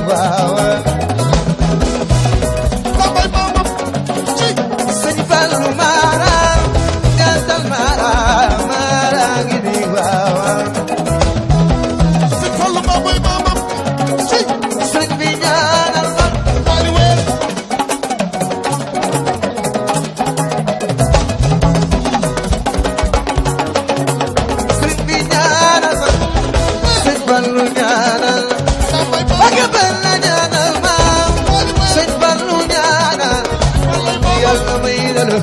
waaw Bambay maamam ci sëñ Fallu Mara jantal Mara Mara ngi nii waaw Sëñ Fallu Bambay maamam ci sëñ bi ñaanal ma Waly Weer sëñ bi ñaanal ma sëñ Fallu ñaanal Bambay Mbàkke maamam Balla ñaanal ma Waly Weer sëñ Fallu ñaanal Bambay maamam yàlla may dalu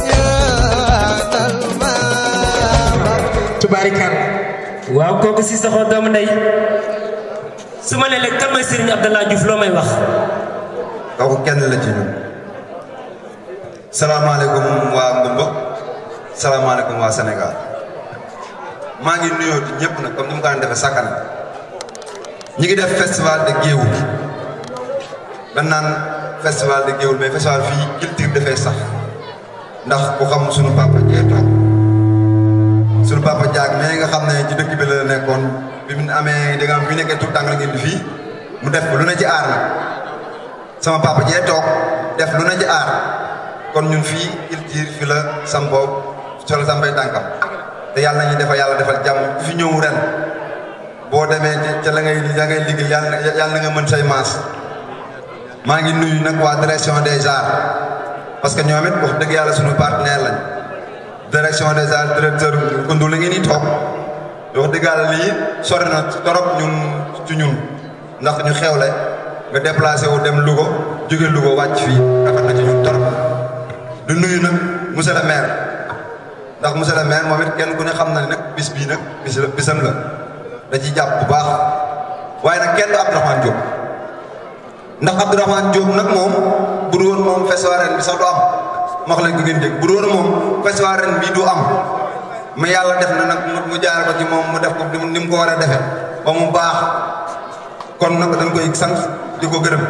ñaanal ma tubaarikal waaw kooku si saxoo doomu ndey su ma nee léegi kan mooy Serigne Abdallah Diouf loo may wax kooku kenn la ci ñun salaamaaleykum waa Ngumba salaamaaleykum waa Sénégal maa ngi nuyoo di ñëpp nag comme ni mu ko daan defee sakkan ñi ngi def festival de Géoul dañ naan festival de Géoul mais festival fii culture dafay sax ndax ku xam sunu papa jee toog sunu papa jaag mais nga xam ne ci dëkk bi la nekkoon bi mu amee da nga am bi nekkee tout tàng la ngeen di fii mu def ko lu ne ci aar nag sama papa jee toog def lu ne ci aar kon ñun fii culture fi la sampoo solo sampay tànkam te yàlla nañu defal yàlla defal jàmm ku fi ñëw ren boo demee ci ca la ngay la ngay liggéey yàlla na yàlla na nga mën say maas maa ngi nuyu nag waa direction des arts parce que ñoom it wax dëgg yàlla suñu partenaire lañ direction des arts directeur Koundou la ngeen di toog wax dëgg yàlla lii sori na torop ñun ci ñun ndax ñu xewle nga déplacé wu dem Louga jóge Louga wàcc fii rafet na ci ñun torop du nuyu nag monsieur le maire ndax monsieur le maire moom it kenn ku ne xam na ne nag bis bii nag bis la bisam la da ciy jàpp bu baax waaye nag kenn du Abdourahmane Diop ndax Abdourahmane Diop nag moom bu dul woon moom festival ren bi sax du am ma wax leen ko ngeen dégg bu dul woon moom festival ren bi du am mais yàlla def na nag mu- mu jaare ko ci moom mu def ko ni mu ko war a defee ba mu baax kon nag dañ koy sant di ko gërëm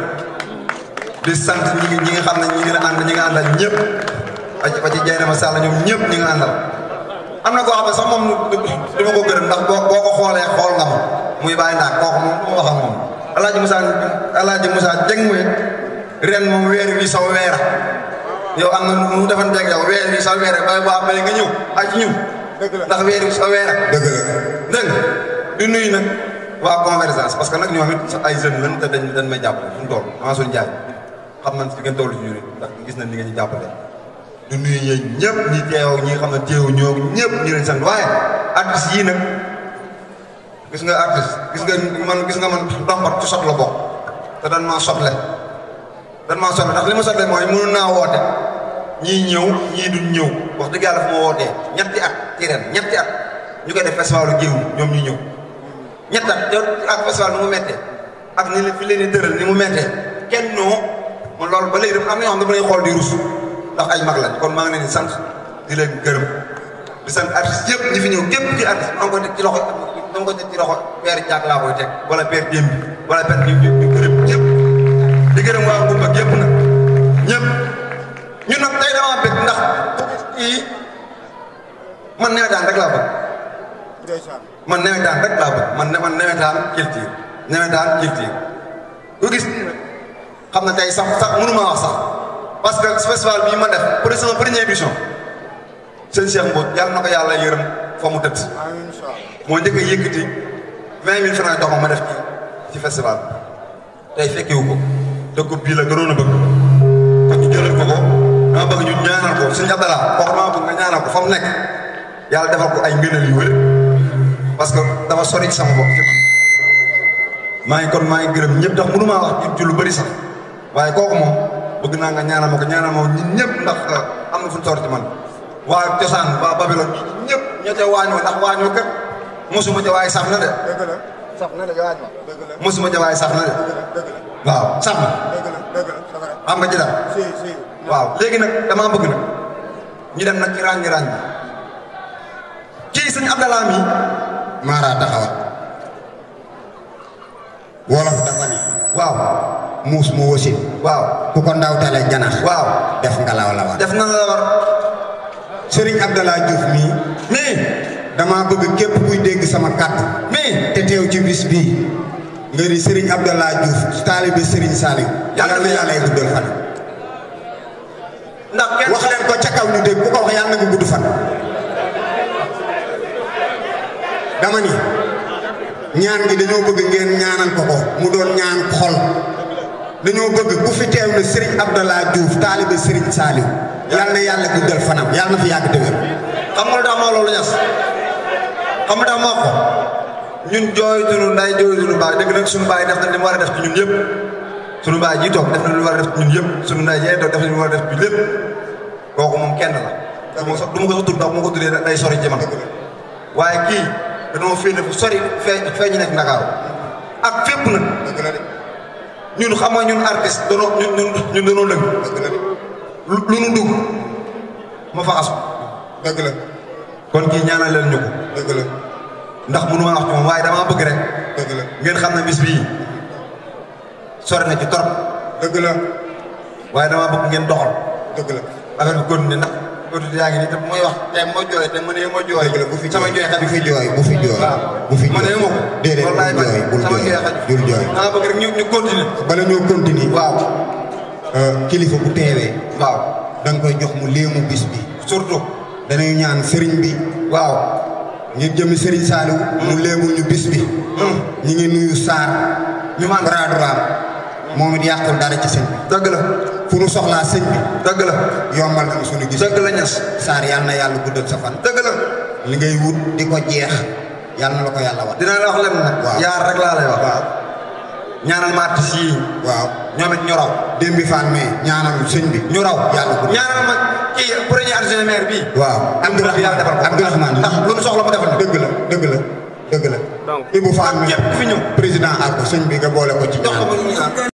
di sant ñi ngi ñi nga xam ne ñi ngi la ànd ñi nga àndal ñëpp ba ci ba ci Dieng ma Sall ñoom ñëpp ñi nga àndal am na koo xam ne sax moom du du ma ko gërëm ndax boo boo ko xoolee xool nga ma muy bàyyi ndax kooku moom du ma wax ak moom El Hadj Moussa El Hadj Moussa Dieng mooy ren moom weer wi saw weera yow am na nu mu defanteeg yow weer wi saw weera ba ba nga ñëw ak ñëw ndax weer wi saw weera dëgg la dégg nga di nuyu nag waa convergence parce que nag ñoom it ay jeunes lañ te dañ dañ may jàppale fu mu toll Mansour Ndiaye xam nañ fi ngeen toll ci ñun ndax gis nañ ni ngeen ñu jàppale di nuyu ñeen ñëpp ñi teew ñi nga xam ne teew ñoo ñëpp ñu leen sant waaye artistes yii nag gis nga artiste gis nga man gis nga man dompat ci sot la bokk te dan maa sotle dan maa sotle ndax li ma sotle mooy mënu naa woote ñii ñëw ñii duñ ñëw wax dëgg yàlla fu ma wootee ñetti at ci ren ñetti at ñu koy def festivalu géew ñoom ñu ñëw ñett at yow ak festival ni mu méttee ak ni fi leen di tëral ni mu méttee kenn noo man loolu ba léegi dama am na ñoo xam ne dama lay xool di rus ndax ay mag lañ kon maa ngi leen di sant di leen gërëm di sant artiste yëpp ñi fi ñëw képp ci artiste maa ngi koy teg ci loxo maa ngi koy teg ci loxo père Diak laa koy teg wala père Dembi wala père ñu ñu ñu gërëm ñëpp di gërëm waa Goumba yëpp nag ñëpp ñun nag tey damaa bëgg ndax kii man nawetaan rek laa bëgg man nawetaan rek laa bëgg man man nawetaan culture nawetaan culture ku gis xam na tey sax sax mënu maa wax sax parce que festival bii ma def pour sama première édition sëñ Cheikh Mbodj yàlla na ko yàlla yërëm fa mu tëdd moo njëkk a yëkkati vingt mille francs jox ma ma def ci ci festival tey fekkewu ko te ko bii la gënoon a bëgg kon ñu jëlal ko ko dama bëgg ñu ñaanal ko sëñ Abdallah kooku dama bëgg nga ñaanal ko fa mu nekk yàlla defal ko ay ngëneel yu wér parce que dafa sori ci sama bopp ci man maa ngi kon maa ngi gërëm ñëpp ndax mënu maa wax ci lu bëri sax waaye kooku moom bëgg naa nga ñaanal ma ko ñaanal ma ñun ñëpp ndax am na fu ñu sori ci man waa cosaan waa Babylone ñëpp ña ca waañoo ndax waañoo kat mosuma ca waaye sax na de dëgg la sax na de waaj ma dëgg la mosuma ca waaye sax na de dëgg la waaw sax na dëgg la dëgg la c'est vrai xam nga ci daal si si waaw léegi nag damaa bëgg nag ñu dem nag ci ràññi ràññi kii sëñ Abdallah mi Mara taxawal wolof dafa ni waaw muus mu wasin waaw ku ko ndawtale janax waaw def ngalaw la war def na la war Serigne Abdallah Diouf mii mais dama bëgg képp kuy dégg sama kàddu mais te teew ci bis bii nga di Serigne Abdallah Diouf taalibe Serigne Saliou yàlla na yàlla guddal fan ndax kenn wax leen ko ca kaw ñu dégg ku ko wax yàlla na nga gudd fan dama ni ñaan gi dañoo bëgg ngeen ñaanal ko ko mu doon ñaan xol dañoo bëgg ku fi teew ne Serigne Abdallah Diouf taalibe Serigne Saliou yàlla na yàlla guddal fanam yàlla na fi yàgg te wér xam nga lu tax ma wax loolu ñas xam nga tax ma wax ko ñun jooytuñu nday jooytuñu baay dëgg nag suñu baay def na li mu war a def ci ñun yëpp suñu baay ji toog def na li mu war a def ci ñun yëpp suñu nday jee toog def na li mu war a def ci lépp kooku moom kenn la du ma sax du ma ko sax tudd ndax bu ma ko tuddee day sori ci man waaye kii dañoo féete fu sori fee fee ñu nekk Ndakaaru ak fépp nag dëgg la de ñun xam nga ñun artiste danoo ñun ñun ñun danoo lëng dëgg la de lu lu nu dugg ma faxasu dëgg la kon kii ñaanal leen ñu ko dëgg la ndax mënu ma wax ci moom waaye damaa bëgg rek dëgg la ngeen xam ne bis bii sori na ci trop dëgg la waaye damaa bëgg ngeen doxal dëgg la affaire bi continué ndax continué yaa ngi nii te mooy wax te moo jooy te mënee moo jooy dëgg la bu fi sama jooy xaj bu fi jooy bu fi jooy waaw bu fi jooy mënee moo ko déedéet bul wallaay jooy bul sama jooy jooy xaj bul jooy damaa bëgg rek ñu ñu continué bala ñoo continuer waaw euh, kilifa bu teewee waaw da nga koy jox mu léemu bis bi surtout danañu ñaan sëriñ bi waaw ngir jëmi sëriñ Saliou mu léemul ñu bis bi ñi ngi nuyu Sarr ñu man bras droit moom it yàqul dara ci sëñ bi dëgg la fu nu soxlaa sëñ bi dëgg la yombal na suñu gis dëgg la ñas Sarr yàlla na yàlla guddal sa fan dëgg la li ngay wut di ko jeex yàlla na la ko yàlla wat dinaa la wax lenn nag Waaw. yaar rek laa lay wax waaw ñaanal ma artistes yii waaw ñoom it ñu raw démbi fan mais ñaanal sëñ bi ñu raw yàlla guddal ñaanal ma kii premier adjoint maire bii waaw Abdourahmane yàlla defal ko Abdourahmane ndax lu nu soxla mu defal ñu dëgg la dëgg la dëgg la Donc, Ibou Fall ak mi képp ku fi ñëw président Arko sëñ bi nga boole ko ci jox ko ñaan ma ñu ñaan